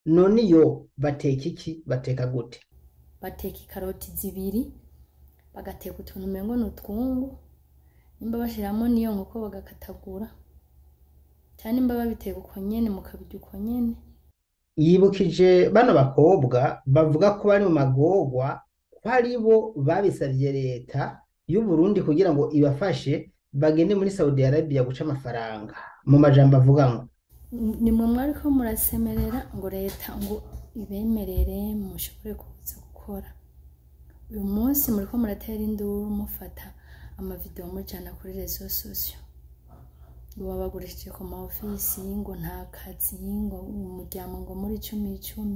none iyo bateka iki bateka gute bateka ikaroti zibiri bagateka utuntu umengo ni utwungu nimba bashiramo n'iyo nkoko bagakatagura cyangwa nimba babiteka uko nyene mukabirya uko nyene yibukije bano bakobwa bavuga ko bari mu magorwa ko ari bo babisavye leta y'u Burundi kugira ngo ibafashe bagende muri Saudi Arabia guca amafaranga mu majambo avuga ngo nimwe mwariko murasemerera ngo leta ngo ibemerere mushobore kuza gukora uyu munsi muriko muratera induru mufata amavideo mujana kuri rezo sosiyo ngo babagurishije ku ma ofisi ngo nta kazi ngo umuryango ngo muri cumi icumi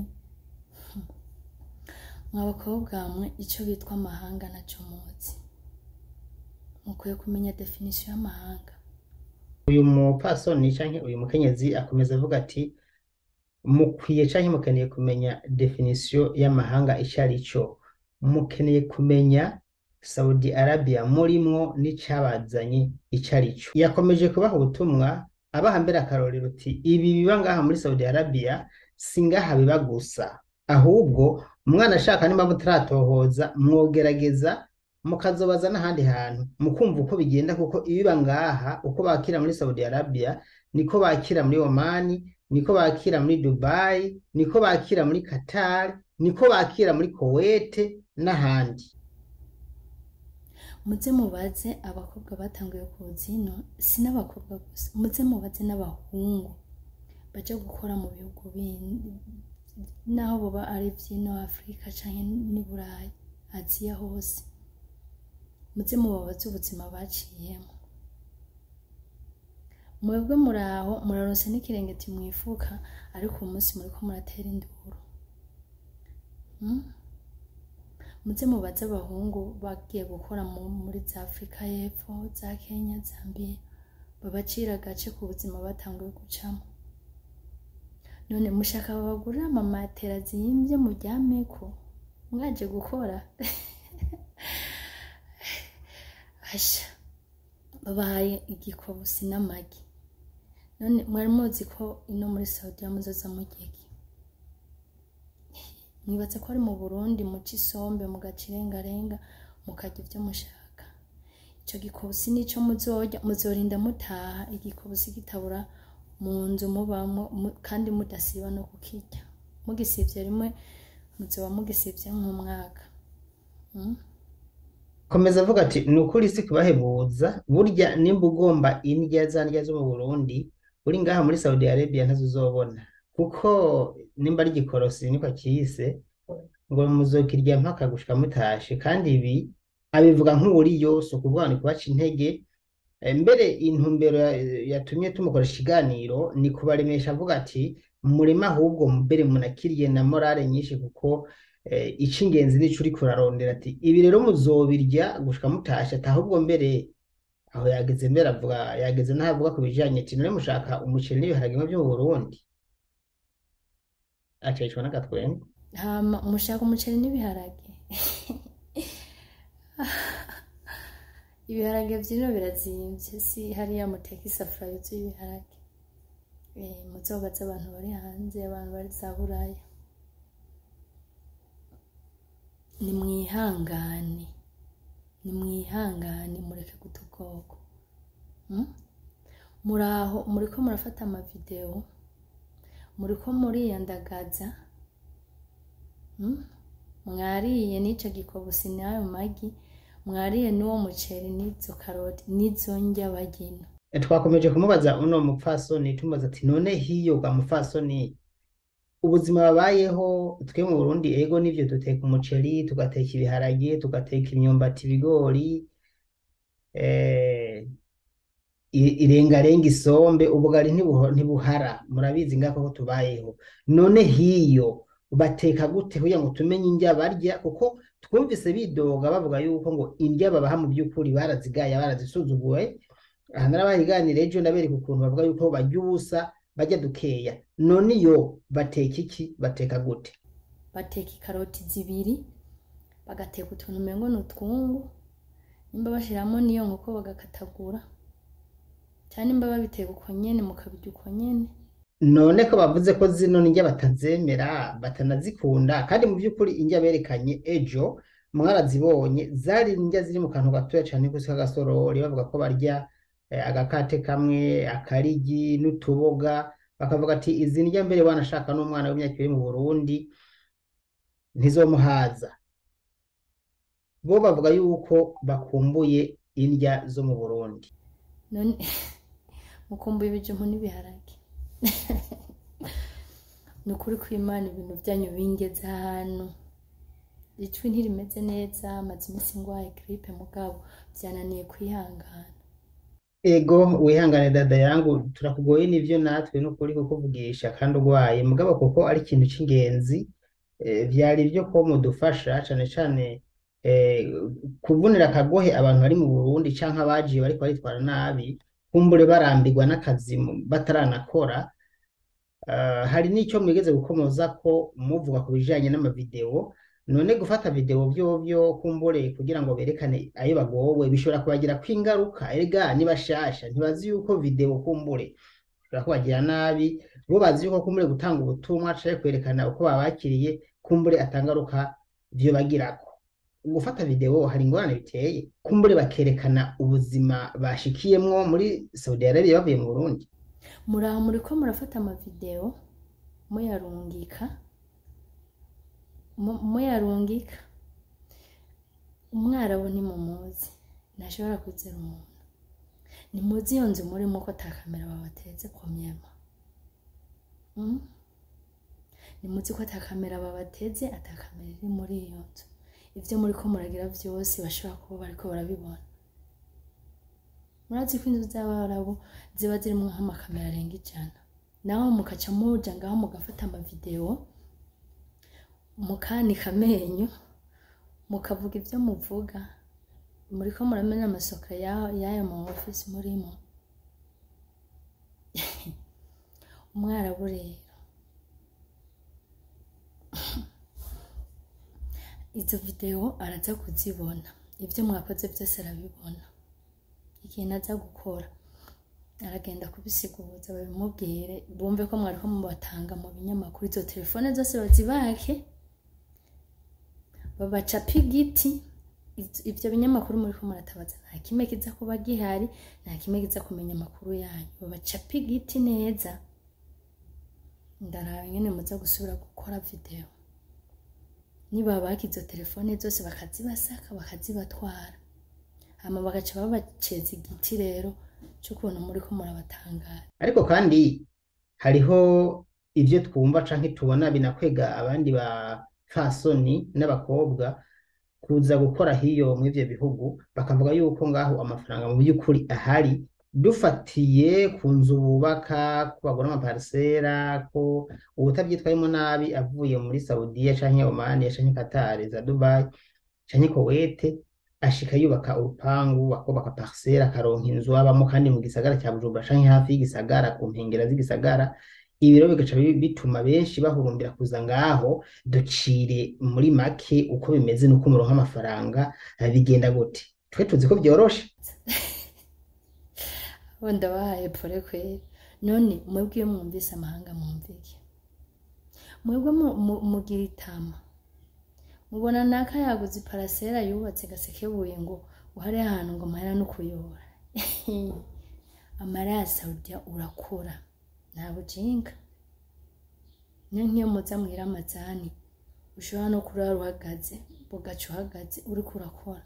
mwa bakobwa mwe ico bitwa amahanga naco muzi mukwiye kumenya definisiyo y'amahanga uyu mupfasoni canke uyu mukenyezi akomeza avuga ati mukwiye canke mukeneye kumenya definisiyo y'amahanga ico ari co mukeneye kumenya Saudi Arabia murimwo n'icabazanye ico ari co yakomeje kubaha ubutumwa abaha mbere akarorero uti ibi biba ngaha muri Saudi Arabia si ngaha biba gusa ahubwo umwana ashaka nimba mutaratohoza mwogerageza mukazobaza n'ahandi hantu mukumva uko bigenda kuko ibiba ngaha uko bakira muri Saudi Arabia niko bakira muri Omani niko bakira muri Dubai niko bakira muri Qatar niko bakira muri Kuwait n'ahandi muze mubaze abakobwa batanguye kuza ino si n'abakobwa gusa muze mubaze n'abahungu baja gukora mu bihugu bindi naho boba ari vy'ino afurika canke n'i burayi aziya hose muze mubabaze ubuzima baciyemo mwebwe muraho muraronse n'ikirengeti mwifuka ariko uyu munsi muriko muratera induru Hmm? muze mubaze abahungu bagiye gukora mu- muri za afurika y'epfo za kenya zambia babacira agace ku buzima batanguye gucamo none mushaka babagurira amamatera zimbye muryameko mwaje gukora asha babahaye igikobusi n'amagi none mwari muzi ko ino muri saudiya muzoza mugeki mwibatse ko ari mu burundi muca isombe mugaca irengarenga mukarya ibyo mushaka ico gikobusi nico muzorya muzorinda mutaha igikobusi kitabura mu nzu mubamwo mu- kandi mudasiba no kukirya mugisivye rimwe muzoba mugisivye nk'umwaka mm? komeza avuga ati ni ukuri si kubahebuza burya nimba ugomba indya za ndya zo mu Burundi uri ngaha muri Saudi Arabia ntazo uzobona kuko nimba ari igikorosi niko akiyise ngo muzokirya mpaka gushika mutashe kandi ibi abivuga nk'uwuriyo si ukuvuga ni kubaca intege Eh, mbere intumbero ya- yatumye tumukoresha ikiganiro ni kubaremesha avuga ati murema ahubwo mbere munakiriye na morale nyinshi kuko eh, ic'ingenzi nico uriko urarondera ati ibi rero muzobirya gushika mutashe ati ahubwo mbere aho yageze mbere avuga yageze n'aho avuga ku bijanye ati none mushaka umuceri n'ibiharage byo mu Burundi acishwa n'agatwenge hama mushaka umuceri n'ibiharage ibiharage vyino birazimvye si hariya muteka isafuriya yuzuye ibiharage Eh, muzobaze abantu bari hanze abantu bari za buraya nimwihangane nimwihangane mureke guta ubwoko Mm? muraho muriko murafata amavideo muriko muriyandagaza Mm? mwariye n'ico gikobusi n'ayo magi mwariye n'uwo muceri n'izo karoti n'izo ndya bagina Eh, twakomeje kumubaza uno mupfasoni tumubaza ati none hiyo ga mupfasoni ubuzima babayeho twe mu Burundi ego nivyo duteka umuceri tugateka ibiharage tugateka imyumbati ibigori eh, i- irengarenga isombe ubugari ntibuho- ntibuhara murabizi ngako ko tubayeho none hiyo bateka gute kugira ngo tumenye indya barya kuko twumvise bidoga bavuga yuko ngo indya babaha mu by'ukuri barazigaye barazisuzuguye aha narabahiganira ejo ndabereka ukuntu bavuga yuko barya ubusa barya dukeya none iyo bateka iki bateka gute bateka ikaroti zibiri bagateka utuntu umengo ni utwungu nimba bashiramo n'iyo nkoko bagakatagura cyangwa nimba babiteka uko nyene mukabirya uko nyene none ko bavuze ko zino ndya batazemera batanazikunda kandi mu by'ukuri indya berekanye ejo mwarazibonye zari indya ziri mu kantu gatoya cyane gusa k'agasorori bavuga ko barya eh, agakate kamwe akarigi n'utuboga bakavuga ati izi ndya mbere wanashaka n'umwana w'imyaka ibiri mu Burundi ntizomuhaza bo bavuga yuko bakumbuye indya zo mu Burundi none mukumbuye ibijumbu n'ibiharage ni ukuri kw'imana ibintu byanyu bingeze ahantu icwi ntirimeze neza amaze iminsi ngwaye giripe mugabo byananiye kwihangana ego wihangane dada yangu turakugoye n'ivyo natwe n'ukuri kukuvugisha kandi urwaye mugabo kuko ari ikintu c'ingenzi eh, vyari vyo ko mudufasha cane cane eh, kuvunira akagohe abantu bari mu Burundi canke abajiye bariko baritwara nabi kumbure barambirwa n'akazi mu- bataranakora Uh, hari n'ico mwigeze gukomoza ko muvuga ku bijanye n'amavideo none gufata video vyovyo kumbure kugira ngo berekane ayo bagowe bishobora kubagirako ingaruka erega ni bashasha ntibazi yuko video kumbure bishobora kubagira nabi bo bazi yuko kumbure gutanga ubutumwa canke kwerekana uko babakiriye kumbure atangaruka vyobagirako gufata video hari ingorane biteye kumbure bakerekana ubuzima bashikiyemwo muri Saudi Arabia bavuye mu Burundi muraho muriko murafata amavideo muyarungika mu- muyarungika umwarabu ntimumuzi ntashobora kwizera umuntu ntimuzi iyo nzu murimo ko ata kamera babateze ku myema Mm? ntimuzi ko ata kamera babateze ata kamera iri muri iyo nzu ivyo muriko muragira vyose bashobora kuba bariko barabibona murazi ko inzu z'abarabu ziba zirimwo nk'amakamera arenga ijana naho mukaca muja ngaho mugafata amavideo mukanika amenyo mukavuga ivyo muvuga muriko muramena amasoka ya- y'ayo ma office murimo umwarabu rero izo video araza kuzibona ivyo mwakoze vyose arabibona ikintu aza gukora aragenda kubisiguza babimubwire bumve ko mwariko mubatanga mu binyamakuru izo telefone zose bazibake babacape igiti Iz- ivyo binyamakuru muriko muratabaza nta kimwe kiza kuba gihari nta kimwe kiza kumenya amakuru yanyu babacape igiti neza ndaraba nyene muza gusubira gukora video nibabaka izo telefone zose bakazibasaka bakazibatwara hama bagaca babaceza igiti rero c'ukuntu muriko murabatangara ariko kandi hariho ivyo twumva canke tubona binakwega abandi bapfasoni n'abakobwa kuza gukora hiyo mw'ivyo bihugu bakavuga yuko ngaho amafaranga mu by'ukuri ahari dufatiye ku nzu bubaka ko bagura amaparisera ko ubutavyitwayemo nabi avuye muri Saudiya canke Oman canke Qatar za Dubai canke Kuwait ashika yubaka urupangu akubaka parisera akaronka inzu abamo kandi mu gisagara cya Bujumbura canke hafi y'igisagara ku nkengera z'igisagara ibi rero bigaca bi- bituma benshi bahurumbira kuza ngaho ducire muri make uko bimeze nuko muronka amafaranga eh, bigenda gute twe tuzi ko vyoroshe bo ndabahaye pore kwera none mwebwe iyo mwumvise amahanga mwumvike mwebwe mu- mu- mugira itama mubona naka yaguze iparasera yubatse gasekebuye ngo uhare ahantu ngo mahera no kuyobora amara ya saudiya urakura nta bujinga niyo nk'iyo muza mwira amazani ushobora no kurara uhagaze bugaca uhagaze uriko urakora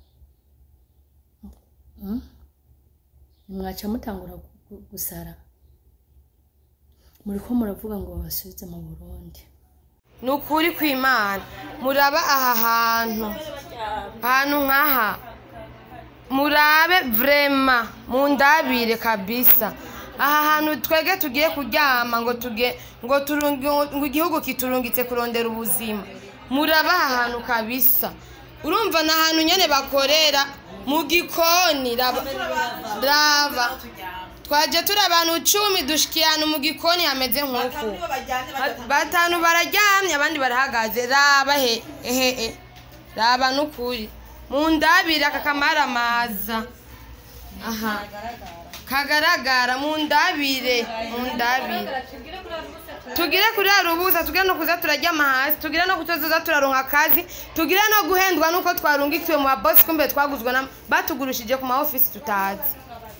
Mm? mwaca mutangura gu- gu- gusara muriko muravuga ngo babasubize mu burundi ni ukuri kw'imana muraba aha hantu ahantu nk'aha murabe vrema mundabire kabisa aha hantu twege tugiye kuryama ngo tuge ngo turungi ngo igihugu kiturungitse kurondera ubuzima muraba aha hantu kabisa urumva ni ahantu nyene bakorera mu gikoni raba raba twaje turi abantu cumi dushikiye ahantu mu gikoni hameze nk'uku batanu bararyamye abandi barahagaze raba he ehe raba n'ukuri mu ndabire aka kamaramaza aha kagaragara mundabire mundabire tugire kurara ubusa tugire no kuza turaryama hasi tugire no kutoza turaronka akazi tugire no guhendwa nuko twarungikiwe mu babosi kumbe twaguzwe na batugurishije ku ma office tutazi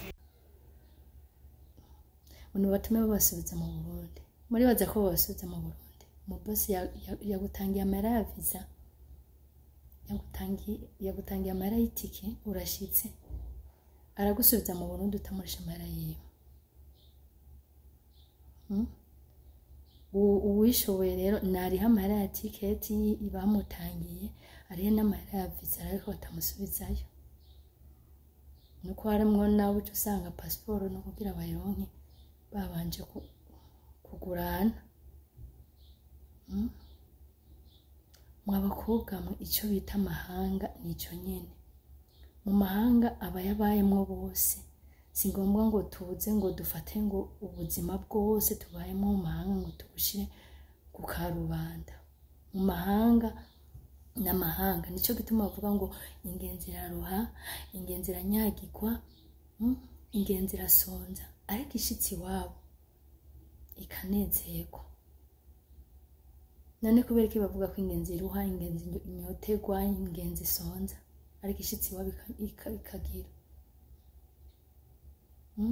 abantu batume babasubiza mu burundi muribaza ko babasubiza mu burundi umubosi ya- ya- yagutangiye amahera ya visa yagutangiye yagutangiye amahera y'itike urashitse aragusubiza mu burundi utamurisha amahera yiwe Hmm? U- uwishoboye rero nariho amahera ya tiketi bamutangiye arihe n'amahera ya visa ariko batamusubizayo nuko harimwo nawe uca usanga pasiporo no kugira bayironke babanje ku- kugurana Mm. mwa bakobwa mwe icyo bita amahanga ni icyo nyine mu mahanga aba yabayemwo bose si ngombwa ngo tuze ngo dufate ngo ubuzima bwose tubayemo mu mahanga ngo tubushyire ku karubanda mu mahanga n'amahanga nicyo gituma bavuga ngo ingenzi iraruha ingenzi iranyagirwa mm, ingenzi irasonza ariko ishitsi iwabo ikanezerwa none kubera iki bavuga ko ingenzi iruha ingenzi inyoterwa ingenzi isonza ariko ishitsi iwabo ika- ika- ikagira Mm?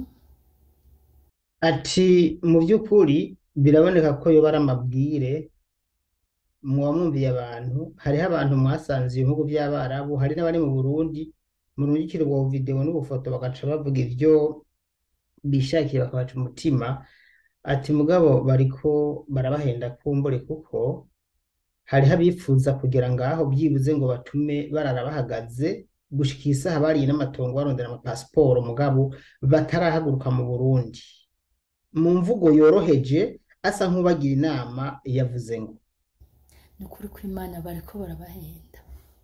ati mu by'ukuri biraboneka ko yoba ari amabwire muba mwumviye abantu hariho abantu mwasanze ibihugu by'abarabu hari n'abari mu burundi murungikira ubwo videwo n'ubufoto bagaca bavuga ibyo bishakiye bakabaca umutima ati mugabo bariko barabahenda kumbure kuko hariho abifuza kugera ngaho byibuze ngo batume barara bahagaze gushika isaha bariye n'amatongo barondera amapasiporo mugabo batarahaguruka mu Burundi mu mvugo yoroheje asa nk'ubagira inama yavuze ngo ni ukuri kw'imana bariko barabahenda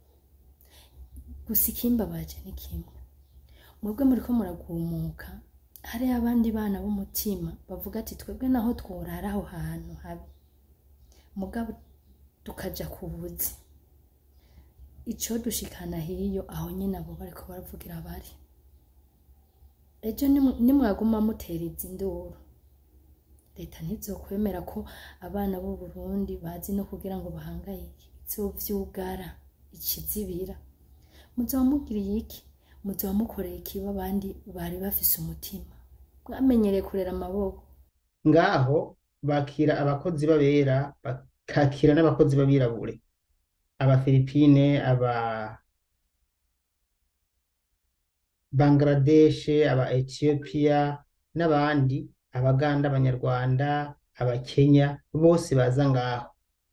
gusa ikimbabaje ni kimwe mwebwe muriko muragumuka hari abandi bana b'umutima bavuga ati twebwe naho tworara aho hantu habi mugabo tukaja ku buzi ico dushikana hiyo aho nyene abo bariko baravugira bari ejo nimw- nimwaguma mutera izi nduru leta ntizokwemera ko abana b'u Burundi bazi no kugira ngo bahangayike izovyugara ikizibira muzoba mugiriye iki muzoba mukoreye ikiba abandi bari bafise umutima mwamenyereye kurera amaboko ngaho bakira abakozi b'abera bakakira n'abakozi b'abirabure abafilipine aba Bangladesh aba Ethiopia n'abandi abaganda abanyarwanda abakenya bose baza ngaho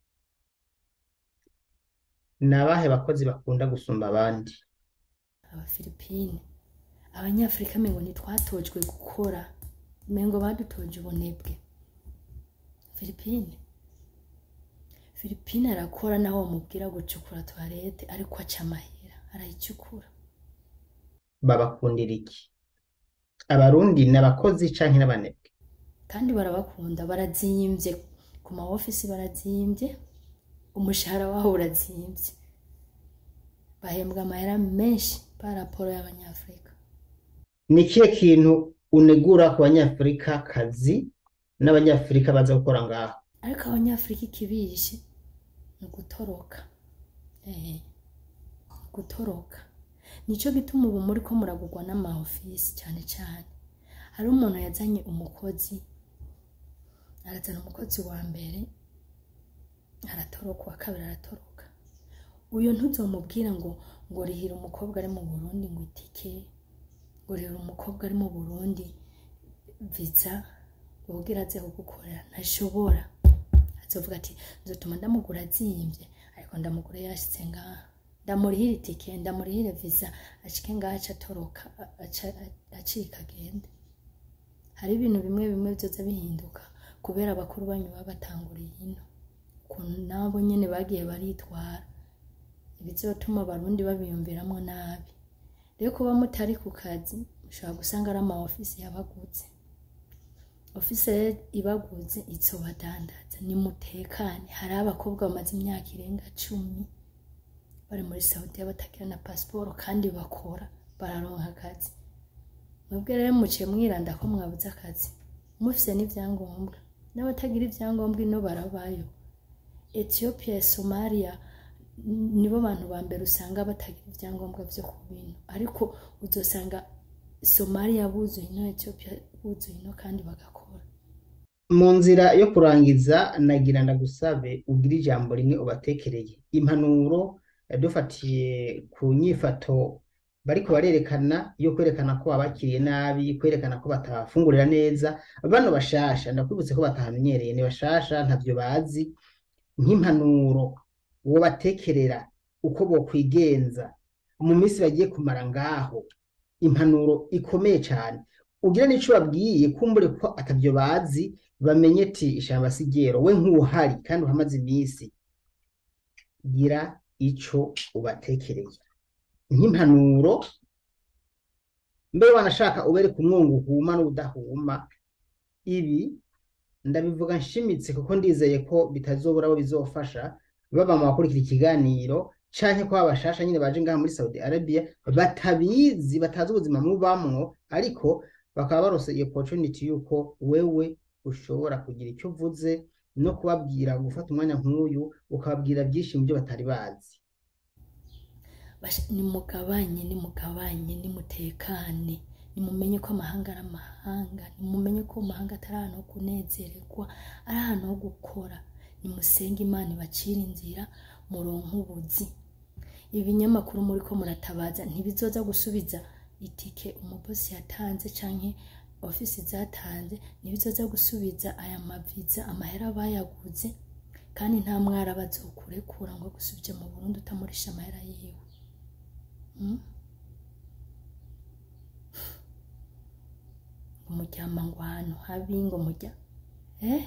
ni abahe bakozi bakunda gusumba abandi abafilipine abanyafurika mengo ntitwatojwe gukora mengo badutoje ubunebwe filipine filipine arakora naho bamubwira gucukura toilette ariko aca amahera arayicukura babakundira iki abarundi ni abakozi canke n'abanebwe kandi barabakunda barazimvye ku ma ofisi barazimvye umushahara waho urazimvye bahembwa amahera menshi pa raporo y'abanyafurika ni ikihe kintu unegura ku banyafurika kazi n'abanyafurika baza gukora ngaho ariko abanyafurika ikibishe ni ugutoroka eh, gutoroka nico gituma ubu muri ko muragurwa n'amaofisi cyane cyane hari umuntu yazanye umukozi arazana umukozi wa mbere aratoroka uwa kabiri aratoroka uyu ntuzomubwira ngo ngo rihira umukobwa ari mu burundi ngo itike ngo rihira umukobwa ari mu burundi viza ubwira aze kugukorera ntashobora azovuga ati nzotuma ndamugura azimbye ariko ndamugura yashitse ngaha ndamurihira itike ndamurihira viza ashike ngaha aca atoroka a- aca- acika agende hari ibintu bimwe bimwe byoza bihinduka kubera abakuru banyu baba batanguriye ino ukuntu nabo nyene bagiye baritwara ibizotuma abarundi babiyumviramwo nabi rero kuba mutari ku kazi mushobora gusanga ari ama ofisi yabagutse ofisi rero ibaguze izobadandaza nimutekane hari abakobwa bamaze imyaka irenga cumi bari muri saudiya batagira na pasiporo kandi bakora bararonka akazi mwebwe rero muciye mwiranda ko mwabuze akazi mufise n'ivyangombwa n'abatagira ivyangombwa ino barabayo Ethiopia Somalia n- nibo bantu ba mbere usanga batagira ivyangombwa vyo ku bintu ariko uzosanga Somalia buzuye ino Ethiopia buzuye ino kandi bagakora mu nzira yo kurangiza nagira ndagusabe ugire ijambo rimwe ubatekereye impanuro eh, dufatiye ku nyifato bariko barerekana yo kwerekana ko babakiriye nabi kwerekana ko batafungurira neza bano bashasha ndakwibutse ko batahamenyereye ni bashasha ntavyo bazi nk'impanuro wobatekerera uko bokwigenza mu minsi bagiye kumara ngaho impanuro ikomeye cane ugira n'ico babwiye kumbure ko atavyo bazi bamenye ati ishamba sigero we nk'uhari kandi uhamaze iminsi gira ico ubatekereye nk'impanuro mbere wanashaka ubereka umwungu uhuma n'udahuma ibi ndabivuga nshimitse kuko ndizeye ko bitazobura abo bizofasha baba mu bakurikira ikiganiro canke ko abashasha nyine baje ngaha muri Saudi Arabia batabizi batazi ubuzima mubamwo ariko bakaba barose iyo opportunity yuko wewe ushobora kugira icyo uvuze no kubabwira gufata umwanya nk'uyu ukababwira byinshi mu byo batari bazi Basha- nimugabanye nimugabanye nimutekane nimumenye ko amahanga ari amahanga nimumenye ko amahanga atari ahantu ho kunezererwa ari ahantu ho gukora nimusenge imana ibacire inzira muronke ubuzi ibinyamakuru muri ko muratabaza ntibizoza gusubiza itike umubosi yatanze canke ofisi zatanze ntibizoza gusubiza aya maviza amahera bayaguze kandi nta mwara bazokurekura ngo agusubije mu Burundi utamurisha amahera yiwe Mm? ngo muryama ngo ahantu habi ngo mujya eh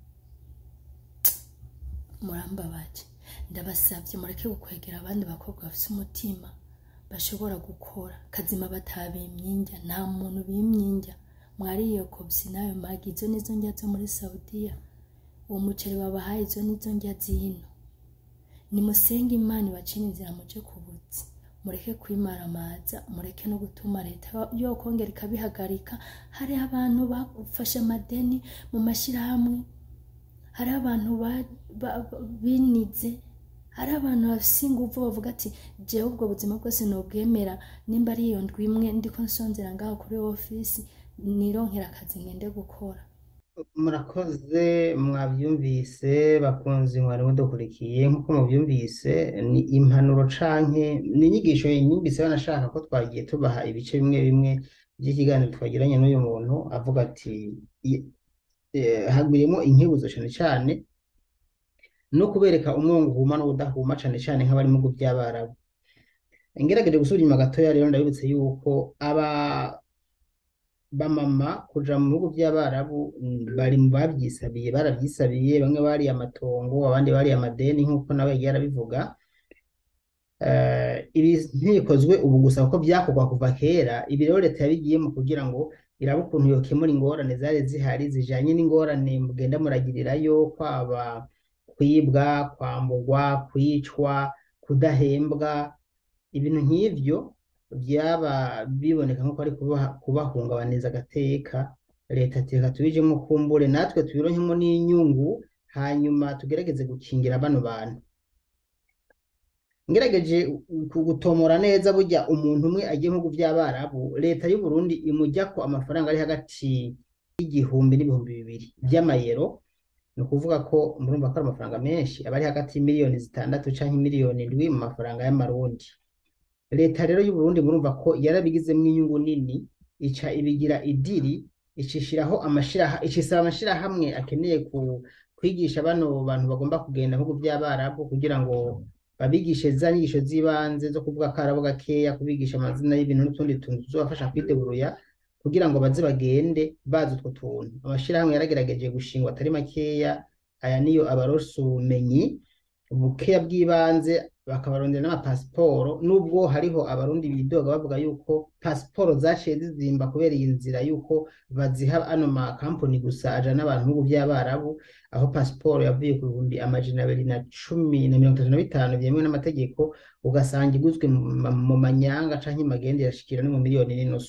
murambabaje ndabasabye mureke gukwegera abandi bakobwa bafite umutima bashobora gukora kazima batabimyinjya nta muntu bimyinjya mwariyo kobsi nayo magi izo nizo njya zo muri saudiya uwo muceri babahaye izo nizo njya zino nimusenge imana ibacire inzira muje ku buzi mureke kwimaramaza mureke no gutuma leta yokongera ikabihagarika hari abantu bafashe amadeni mu mashyirahamwe hari abantu ba- ba- ba- binize hari abantu bafise inguvu bavuga ati jewe ubwo buzima bwose nobwemera nimba ari iyo ndwi imwe ndiko nsonzera ngaho kuri ofisi nironkera akazi ngende gukora murakoze mwabyumvise bakunzi mwari mudukurikiye nk'uko mubyumvise ni impanuro canke ni inyigisho nyumvise banashaka ko twagiye tubaha ibice bimwe bimwe by'ikiganiro twagiranye n'uyu muntu avuga ati i- eh, hagwiriyemo inkebuzo cane cane no kubereka umwongo uhuma n'ubudahuma cane cane nk'abari mu bihugu by'abarabu ngerageje gusubira inyuma gatoya rero ndabibutse yuko aba bamama kuja mu bihugu by'abarabu mm, bari mu babyisabiye barabyisabiye bamwe bariye amatongo abandi bariye amadeni nk'uko nawe yagiye arabivuga Eh, ibi ntibikozwe ubu gusa kuko byakorwa kuva kera ibi rero leta yabigiyemo kugira ngo irabe ukuntu yokemura ingorane zari zihari zijanye n'ingorane mugenda muragirirayo kwaba kwibwa kwamburwa kwicwa kudahembwa ibintu nk'ivyo byaba biboneka nk'uko ari kubaha- kubahungabaniza agateka leta ati reka tubijemo kumbure natwe tubironkemo n'inyungu hanyuma tugerageze gukingira bano bantu ngerageje ku gutomora neza burya umuntu umwe agiye mu bihugu by'abarabu leta y'u Burundi imujya ko amafaranga ari hagati y'igihumbi n'ibihumbi bibiri by'amayero ni ukuvuga ko murumva ko ari amafaranga menshi aba ari hagati y'imiliyoni zitandatu canke miliyoni indwi mu mafaranga y'amarundi leta rero y'u Burundi murumva ko yarabigizemo inyungu nini ica ibigira idiri icishiraho amashiraha icisaba amashirahamwe akeneye ku kwigisha bano bantu bagomba kugenda mu bihugu by'abarabu kugira ngo babigishe za nyigisho z'ibanze zo kuvuga akarabo gakeya kubigisha amazina y'ibintu n'utundi tuntu tuzobafasha kwideburuya kugira ngo baze bagende bazi utwo tuntu amashirahamwe yaragerageje gushingwa atari makeya aya niyo abarose ubumenyi bukeya bw'ibanze bakabarondera n'amapasiporo nubwo hariho abarundi bidoga bavuga yuko pasiporo zaciye zizimba kubera iyi nzira yuko baziha ano makampani gusa ajana n'abantu mu bihugu by'abarabu aho pasiporo yavuye ku bihumbi amajana abiri na cumi na mirongo itatu na bitanu byemewe n'amategeko ugasanga iguzwe mu ma- mu manyanga canke magende irashikira no mu miliyoni n'inusu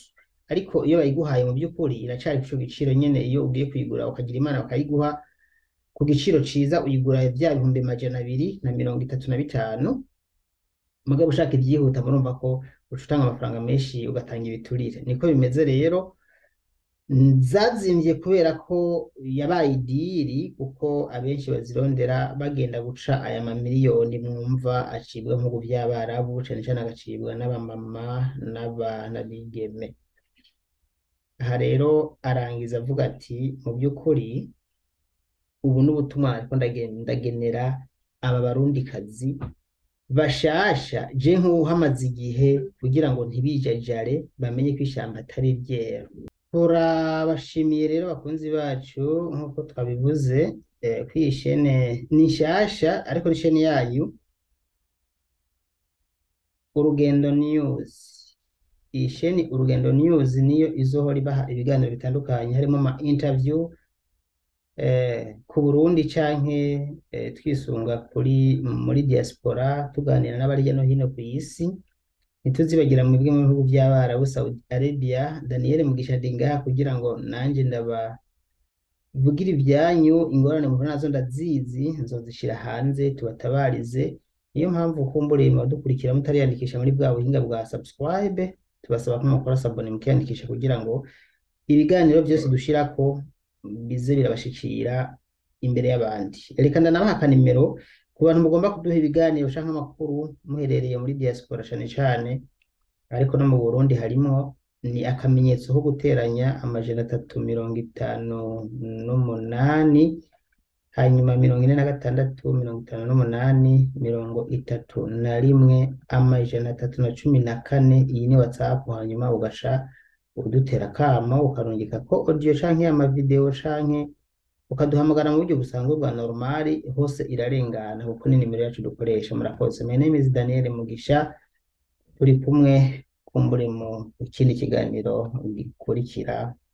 ariko iyo bayiguhaye mu by'ukuri iracari ku giciro nyene iyo ugiye kuyigura ukagira imana bakayiguha ku giciro ciza uyigura vya bihumbi majana abiri na mirongo itatu na bitanu mugabo ushaka ibyihuta murumva ko uca utanga amafaranga menshi ugatanga ibiturire niko bimeze rero zazimvye kubera ko yabaye idiri kuko abenshi bazirondera bagenda guca aya mamiliyoni mwumva acibwa mu bihugu vy'abarabu cane cane agacibwa n'abamama n'abigeme aha rero arangiza avuga ati mu by'ukuri ubu n'ubutumwa ariko ndagenera aba barundikazi bashasha je nk'uhamaze igihe kugira ngo ntibijajare bamenye ko ishyamba atari ryera turabashimiye rero bakunzi bacu nk'uko twabivuze ko iyi shene ni nshasha ariko ni shene yayu urugendo news iyi sheni urugendo news niyo izohora ibaha ibiganiro bitandukanye harimo ama interview ku Burundi canke twisunga kuri muri diaspora tuganira n'abari hirya no hino ku isi ntituzibagira mu bimwe mu bihugu by'abarabu Saudi Arabia Daniel Mugisha Dinga kugira ngo nanje ndabavugire ibyanyu ingorane muhura nazo ndazizi nzozishira hanze tubatabarize niyo mpamvu kumburiye mudukurikira mutariyandikisha muri bwa buhinga bwa subscribe tubasaba ko mukora sabone mukiyandikisha kugira ngo ibiganiro byose dushirako bize birabashikira imbere y'abandi reka ndanabaha akanimero ku bantu mugomba kuduha ibiganiro canke amakuru muherereye muri diaspora cane cane ariko no mu Burundi harimwo ni akamenyetso ko guteranya amajana atatu mirongo itanu n'umunani hanyuma mirongo ine na gatandatu mirongo itanu n'umunani mirongo itatu na rimwe amajana atatu na cumi na kane iyi ni whatsapp hanyuma ugasha udutera akamo ukarungika ko audio canke amavideo canke ukaduhamagara mu buryo busanzwe bwa normali hose irarengana kuko ni nimero yacu dukoresha murakoze my name is Daniel Mugisha turi kumwe kumbure mu kindi kiganiro gikurikira